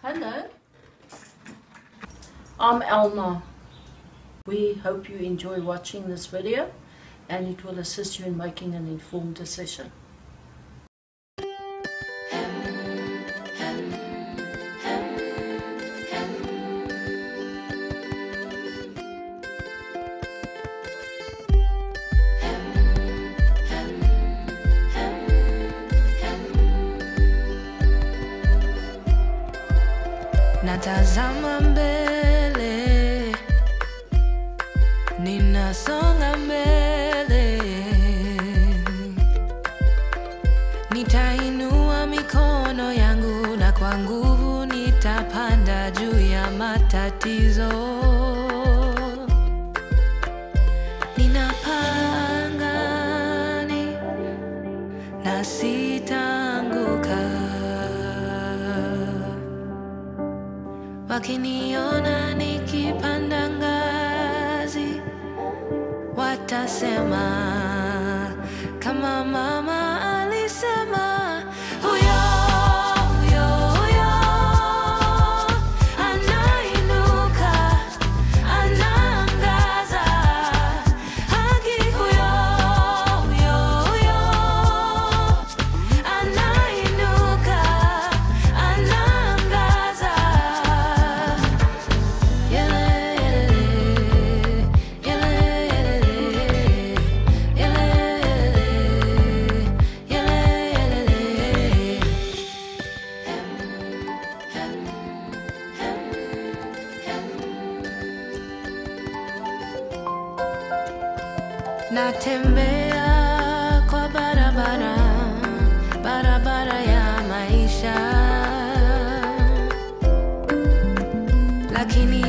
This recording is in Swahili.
Hello. I'm Elna. We hope you enjoy watching this video and it will assist you in making an informed decision. Natazama mbele, ninasonga mbele, nitainua mikono yangu na kwa nguvu nitapanda juu ya matatizo. Ninapanga ni na sitaanguka. Wakiniona nikipanda ngazi, watasema kama mama alisema, huyo huyo huyo anainuka, anaangaza haki, huyo huyo huyo anainuka, anaangaza Natembea kwa barabara, barabara ya maisha lakini